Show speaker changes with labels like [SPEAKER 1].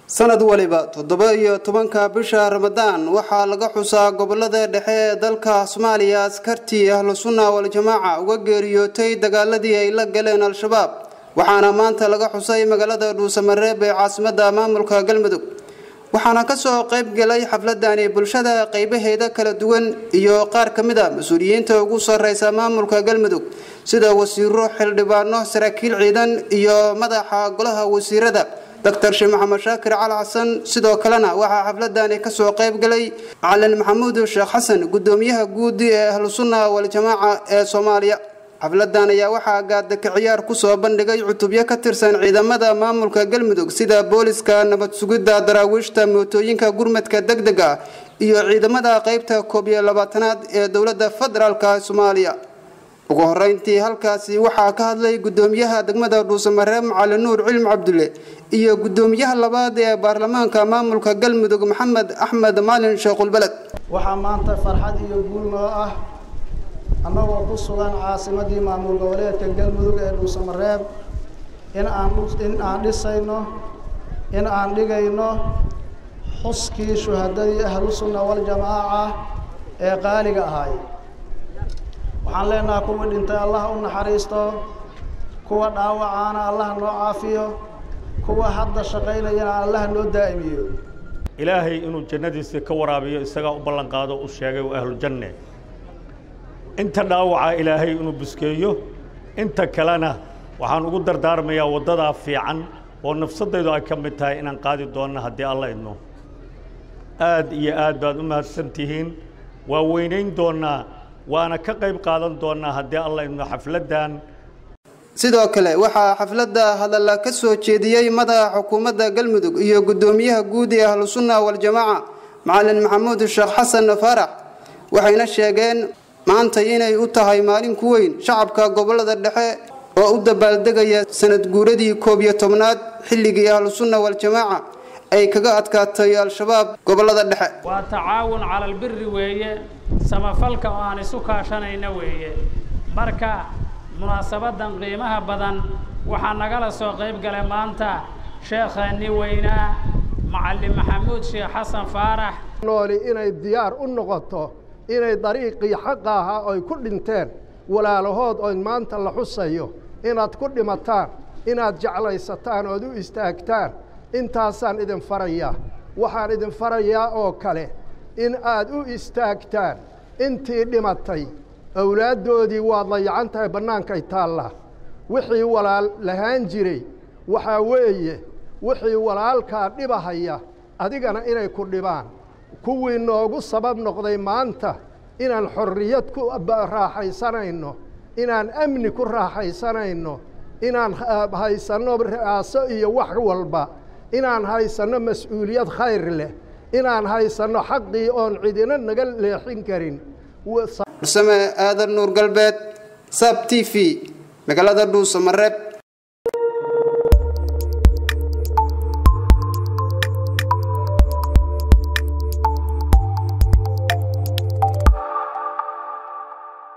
[SPEAKER 1] sanad waliba toddoba iyo tobanka bisha ramadaan waxaa laga xusaa gobolada dhexe ee dalka soomaaliya askartii ahlu sunna wal-jamaaca uga geeriyootay dagaaladii ay la galeen al-shabaab waxaana maanta laga xusay magaalada dhuusamareeb ee caasimadda maamulka galmudug waxaana kasoo qayb galay xafladani bulshada qaybaheeda kala duwan iyo qaar ka mid a mas-uuliyiinta ugu sareysa maamulka galmudug sida wasiiro xildhibaano saraakiil ciidan iyo madaxa golaha wasiirada doctor sheekh maxamed shaakir cali xasan sidoo kalena waxaa xafladani kasoo qayb galay macalin maxamuud sheekh xasan gudoomiyaha guud ee ahlu sunna wal-jamaaca ee soomaaliya xafladan ayaa waxaa gaadaka ciyaar kusoo bandhigay cutubyo ka tirsan ciidamada maamulka galmudug sida booliska nabad sugidda daraawiishta mootooyinka gurmadka degdeg ah iyo ciidamada qeybta koob iyo labaatanaad ee dowladda federaalka soomaaliya ugu horeyntii halkaasi waxaa ka hadlay gudoomiyaha degmada dhuusamareeb macalin nuur cilmi cabdulle iyo gudoomiyaha labaad ee baarlamaanka maamulka galmudug maxamed axmed maalin sheekhulbeled
[SPEAKER 2] waxaa maanta farxad iyo guul noo ah annagoo ku sugan caasimadii maamul goboleedka galmudug ee dhuusamareeb in aan in aan dhisayno in aan dhigayno xuskii shuhadadii ahlu sunna waljamaaca ee qaaliga ahay waxaan leenaha kuwii dhintay allah u naxariisto kuwa dhaawacaana allah noo caafiyo kuwa hadda shaqaynayana allah noo daa'imiyo
[SPEAKER 3] ilaahay inuu jannadiisa ka waraabiyo isagaa u ballan qaado u sheegay waa ahlujanne inta dhaawaca ilaahay inuu buskeeyo inta kalena waxaan ugu dardaarmayaa waddadaa fiican oo nafsaddaydu ay ka mid tahay inaan qaadi doonno haddii alla idno aad iyo aad baad u mahadsan tihiin waa weynayn doonnaa waana ka qayb qaadan doonnaa haddii alla idno xafladdan
[SPEAKER 1] sidoo kale waxaa xafladda hadalla ka soo jeediyey madaxa xukuumadda galmudug iyo gudoomiyaha guud ee ahlu sunna wal-jamaaca macalin maxamuud sheekh xasan faarax waxayna sheegeen maanta inay u tahay maalin ku weyn shacabka gobolada dhexe oo u dabaaldegaya sanad guuradii koob iyo tobnaad xilligii ahlu sunna wal-jamaaca ay kaga adkaatay al-shabaab gobolada dhexe
[SPEAKER 4] waa tacaawun cala albiri weeye samafalka oo aan isu kaashanayna weeye marka munaasabadan qiimaha badan waxaa nagala soo qayb galay maanta sheekheeni weynaa macalin maxamuud sheekh xasan faarax
[SPEAKER 5] nooli inay diyaar u noqoto inay dariiqii xaqa ahaa oy ku dhinteen walaalahood oo maanta la xusayo inaad ku dhimataan inaad jeclaysataan ood u istaagtaan intaasaan idin farayaa waxaan idin farayaa oo kale in aad u istaagtaan intii dhimatay awlaaddoodii waad layacan tahay bannaankay taallaa wixii walaal lahaan jiray waxaa weeye wixii walaalkaa dhibahaya adigana inay ku dhibaan kuwii noogu sabab noqday maanta inaan xorriyad ku raaxaysanayno inaan amni ku raaxaysanayno inaan haysanno ra'aaso iyo wax walba inaan haysanno mas-uuliyad khayr leh inaan haysanno xaqii oon cidina naga leexin karin
[SPEAKER 1] farsame aadan nuur galbeed sab t v magaalada dhuusamareeb